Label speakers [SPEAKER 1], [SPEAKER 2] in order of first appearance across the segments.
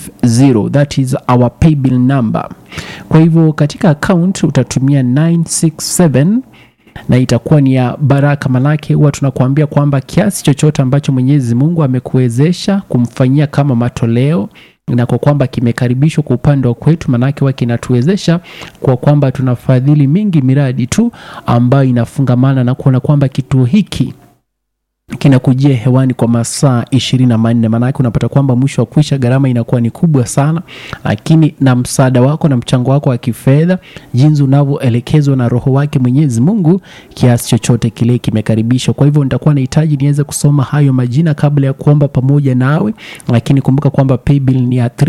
[SPEAKER 1] 967 that is our paybill number kwa hivyo katika account utatumia 967 na itakuwa ni ya baraka manake huwa tunakuambia kwamba kiasi chochote ambacho mwenyezi mungu amekuwezesha kumfanyia kama matoleo na kwa kwamba kimekaribishwa kwa upande wa kwetu manake huwa kinatuwezesha kwa kwamba tunafadhili mingi miradi tu ambayo inafungamana na kuona kwamba kituo hiki kinakujia hewani kwa masaa ishirini na manne maanake unapata kwamba mwisho wa kuisha gharama inakuwa ni kubwa sana lakini na msaada wako na mchango wako wa kifedha jinsi unavyoelekezwa na roho wake mwenyezi mungu kiasi chochote kile kimekaribishwa kwa hivyo nitakuwa nahitaji niweze kusoma hayo majina kabla ya kuomba pamoja nawe lakini kumbuka kwamba paybill ni ya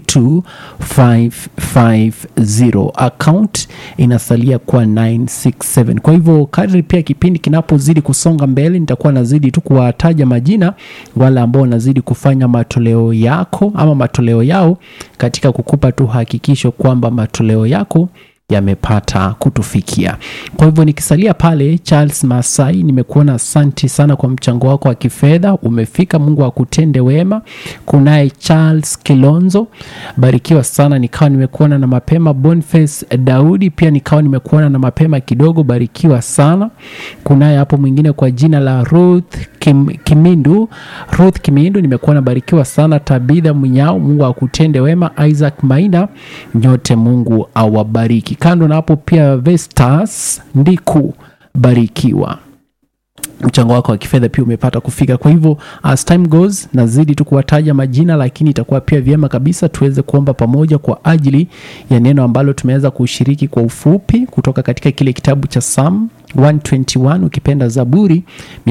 [SPEAKER 1] 332550 account inasalia kuwa 967 kwa hivyo kadri pia kipindi kinapozidi kusonga mbele nitakuwa nazidi tu kuwataja majina wale ambao wanazidi kufanya matoleo yako ama matoleo yao katika kukupa tu hakikisho kwamba matoleo yako yamepata kutufikia kwa hivyo nikisalia pale charles masai nimekuona asanti sana kwa mchango wako wa kifedha umefika mungu akutende wema kunaye charles kilonzo barikiwa sana nikawa nimekuona na mapema boniface daudi pia nikawa nimekuona na mapema kidogo barikiwa sana kunaye hapo mwingine kwa jina la ruth Kim, kimindu ruth kimindu nimekuwa nabarikiwa sana tabitha mnyao mungu akutende wema isaac maina nyote mungu awabariki kando na hapo pia vestas ndiku barikiwa mchango wako wa kifedha pia umepata kufika kwa hivyo as time goes nazidi tu kuwataja majina lakini itakuwa pia vyema kabisa tuweze kuomba pamoja kwa ajili ya neno ambalo tumeweza kushiriki kwa ufupi kutoka katika kile kitabu cha sam 121 ukipenda zaburi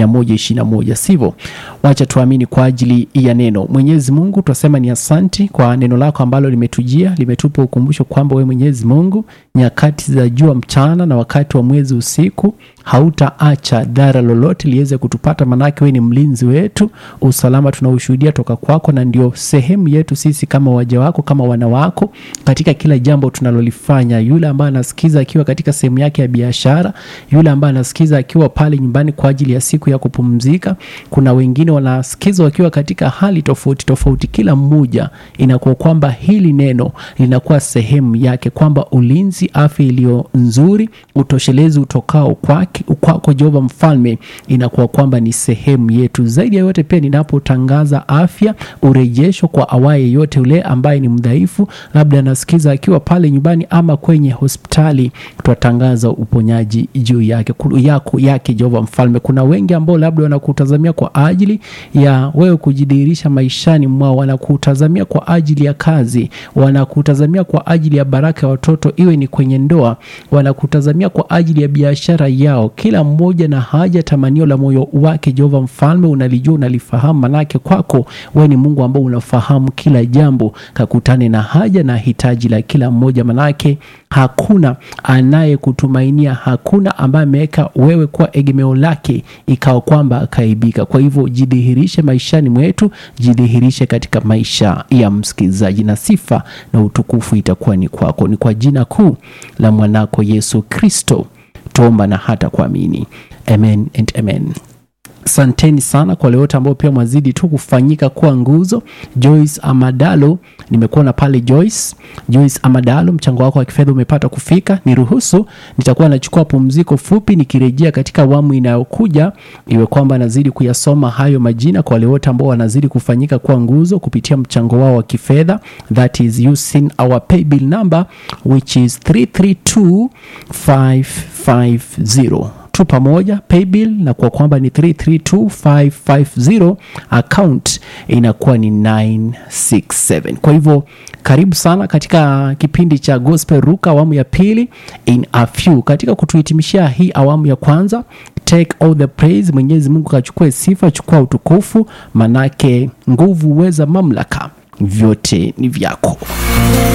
[SPEAKER 1] 121 sivyo wacha tuamini kwa ajili ya neno mwenyezi mungu twasema ni asanti kwa neno lako ambalo limetujia limetupa ukumbusho kwamba we mwenyezi mungu nyakati za jua mchana na wakati wa mwezi usiku hautaacha dhara lolote liweze kutupata manake we ni mlinzi wetu usalama tunaushuhudia toka kwako na ndio sehemu yetu sisi kama waja wako kama wana wako katika kila jambo tunalolifanya yule ambaye anasikiza akiwa katika sehemu yake ya biashara yule ambaye anasikiza akiwa pale nyumbani kwa ajili ya siku ya kupumzika kuna wengine wanasikiza wakiwa katika hali tofauti tofauti kila mmoja inakuwa kwamba hili neno linakuwa sehemu yake kwamba ulinzi afya iliyo nzuri utoshelezi utokao kwake kwako jehova mfalme inakuwa kwamba ni sehemu yetu zaidi ya yote pia ninapotangaza afya urejesho kwa awaye yote yule ambaye ni mdhaifu labda anasikiza akiwa pale nyumbani ama kwenye hospitali twatangaza uponyaji juu yake yako yake jehova mfalme kuna wengi ambao labda wanakutazamia kwa ajili ya wewe kujidhihirisha maishani mwao wanakutazamia kwa ajili ya kazi wanakutazamia kwa ajili ya baraka ya watoto iwe ni kwenye ndoa wanakutazamia kwa ajili ya biashara yao kila mmoja na haja tamanio la moyo wake jehova mfalme unalijua unalifahamu manake kwako wewe ni mungu ambao unafahamu kila jambo kakutane na haja na hitaji la kila mmoja manake hakuna anayekutumainia hakuna ambaye ameweka wewe kuwa egemeo lake ikawa kwamba akaibika kwa hivyo jidhihirishe maishani mwetu jidhihirishe katika maisha ya msikilizaji na sifa na utukufu itakuwa ni kwako ni kwa jina kuu la mwanako yesu kristo tuomba na hata kuamini amen and amen asanteni sana kwa lewote ambao pia mwazidi tu kufanyika kuwa nguzo joyce amadalo nimekuona pale joyce joyce amadalo mchango wako wa kifedha umepata kufika niruhusu nitakuwa nachukua pumziko fupi nikirejea katika awamu inayokuja iwe kwamba nazidi kuyasoma hayo majina kwa wale wote ambao wanazidi kufanyika kuwa nguzo kupitia mchango wao wa kifedha that is using our paybill number which is 332550 tu pamoja paybill na kwa kwamba ni 332550 account inakuwa ni 967 kwa hivyo karibu sana katika kipindi cha gospel ruka awamu ya pili in a few katika kutuhitimishia hii awamu ya kwanza take all the praise mwenyezi mungu kachukue sifa chukua utukufu manake nguvu uweza mamlaka vyote ni vyako